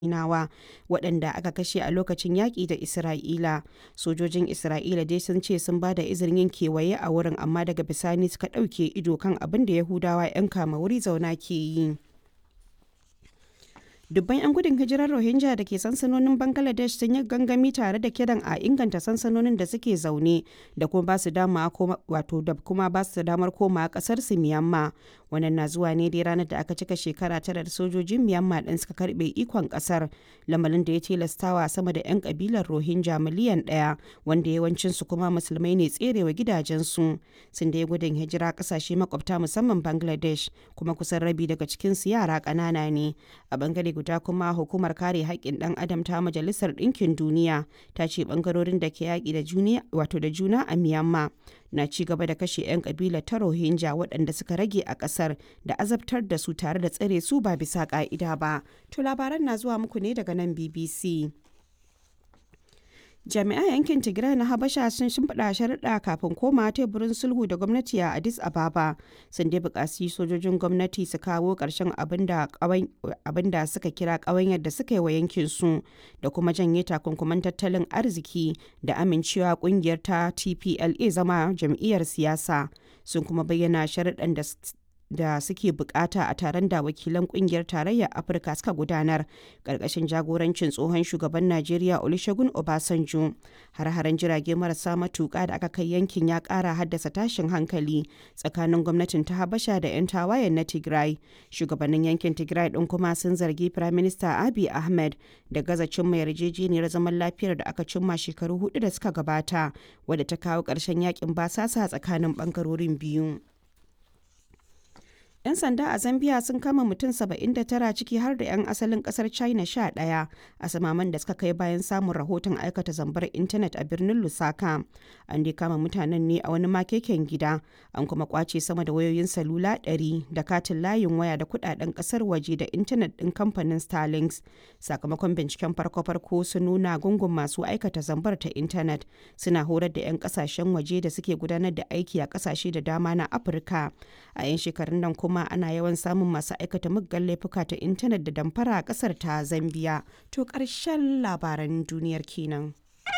Falasɗinawa waɗanda aka kashe a lokacin yaƙi da Isra'ila. Sojojin Isra'ila dai sun ce sun ba da izinin yin kewaye a wurin amma daga bisani suka ɗauke ido kan abin da Yahudawa 'yan kama wuri zauna ke yi. dubban 'yan gudun hijirar rohingya da ke sansanonin bangladesh sun yi gangami tare da kiran a inganta sansanonin da suke zaune da kuma ba su wato da kuma ba su damar koma kasar su miyamma wannan na zuwa ne dai ranar da aka cika shekara tara da sojojin miyamma din suka karbe ikon kasar lamarin da ya tilastawa sama da 'yan kabilar rohingya miliyan ɗaya wanda yawancin su kuma musulmai ne tserewa gidajensu sun da gudun hijira kasashe makwabta musamman bangladesh kuma kusan rabi daga cikin su yara ƙanana ne a bangare guda kuma hukumar kare haƙƙin ɗan adam ta majalisar ɗinkin duniya ta ce ɓangarorin da ke yaƙi da juna wato da juna a myanmar na ci gaba da kashe 'yan ƙabilar ta rohingya waɗanda suka rage a ƙasar da azabtar da su tare da tsare su ba bisa ƙa'ida ba to labaran na zuwa muku ne daga nan bbc jami'an yankin tigray na habasha sun shimfiɗa sharuɗa kafin koma teburin sulhu da gwamnati a addis ababa sun dai buƙaci sojojin gwamnati su kawo ƙarshen abin da suka kira ƙawanyar da suka yi wa yankin su da kuma janye takunkuman tattalin arziki da amincewa ƙungiyar ta tpla zama jam'iyyar siyasa sun kuma bayyana sharuɗan da da suke bukata a taron da wakilan kungiyar tarayyar afirka suka gudanar karkashin jagorancin tsohon shugaban najeriya olusegun obasanjo har-haren jirage marasa matuka da aka kai yankin ya kara haddasa tashin hankali tsakanin gwamnatin ta habasha da 'yan tawayen na tigray shugabannin yankin tigray din kuma sun zargi prime minister abiy ahmed da gaza cimma yarjejeniyar zaman lafiyar da aka cimma shekaru hudu da suka gabata wadda ta kawo ƙarshen yakin basasa tsakanin bangarorin biyu 'Yan sanda a Zambia sun kama mutum 79 ciki har da 'yan asalin kasar China 11 a samaman da suka kai bayan samun rahoton aikata zambar intanet a birnin Lusaka. An dai kama mutanen ne a wani makeken gida, an kuma kwace sama da wayoyin salula 100 da katin layin waya da kudaden kasar waje da intanet din kamfanin Starlinks. Sakamakon binciken farko-farko sun nuna gungun masu aikata zambar ta intanet suna horar da 'yan kasashen waje da suke gudanar da aiki a kasashe da dama na Afirka. A 'yan shekarun nan kuma kuma ana yawan samun masu aikata muggan laifuka ta intanet da damfara a kasar ta zambiya to ƙarshen labaran duniyar kenan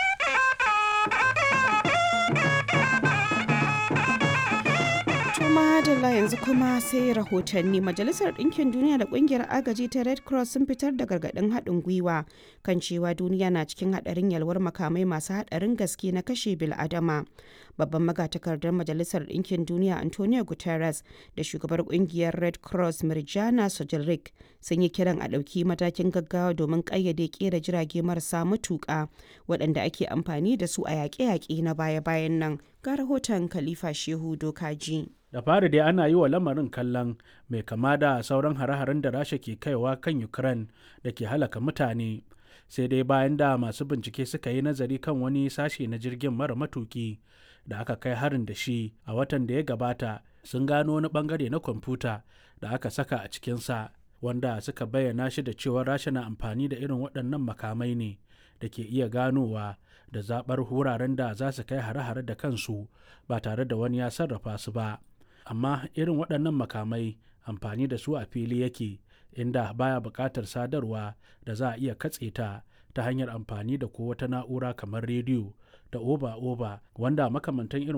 madalla yanzu kuma sai rahotanni majalisar ɗinkin duniya da ƙungiyar agaji ta red cross sun fitar da gargaɗin haɗin gwiwa kan cewa duniya na cikin haɗarin yalwar makamai masu haɗarin gaske na kashe bil'adama babban magatakardar majalisar ɗinkin duniya antonio guterres da shugabar ƙungiyar red cross mirjana sojilrik sun yi kiran a ɗauki matakin gaggawa domin ƙayyade ƙera jirage marasa matuƙa waɗanda ake amfani da su a yaƙe-yaƙe na baya-bayan nan ga rahoton khalifa shehu dokaji da fari dai ana yi wa lamarin kallon mai kama da sauran hare-haren da rasha ke kaiwa kan ukraine da ke halaka mutane sai dai bayan da masu bincike suka yi nazari kan wani sashe na jirgin mara matuki da aka kai harin da shi a watan da ya gabata sun gano wani bangare na kwamfuta da aka saka a cikinsa wanda suka bayyana shi da cewa rasha na amfani da irin waɗannan makamai ne da ke iya ganowa da zaɓar wuraren da za su kai hare-hare da kansu ba tare da wani ya sarrafa su ba amma irin waɗannan makamai amfani da su a fili yake inda baya buƙatar sadarwa da za a iya katse ta ta hanyar amfani da ko wata na'ura kamar rediyo da oba-oba wanda makamantan irin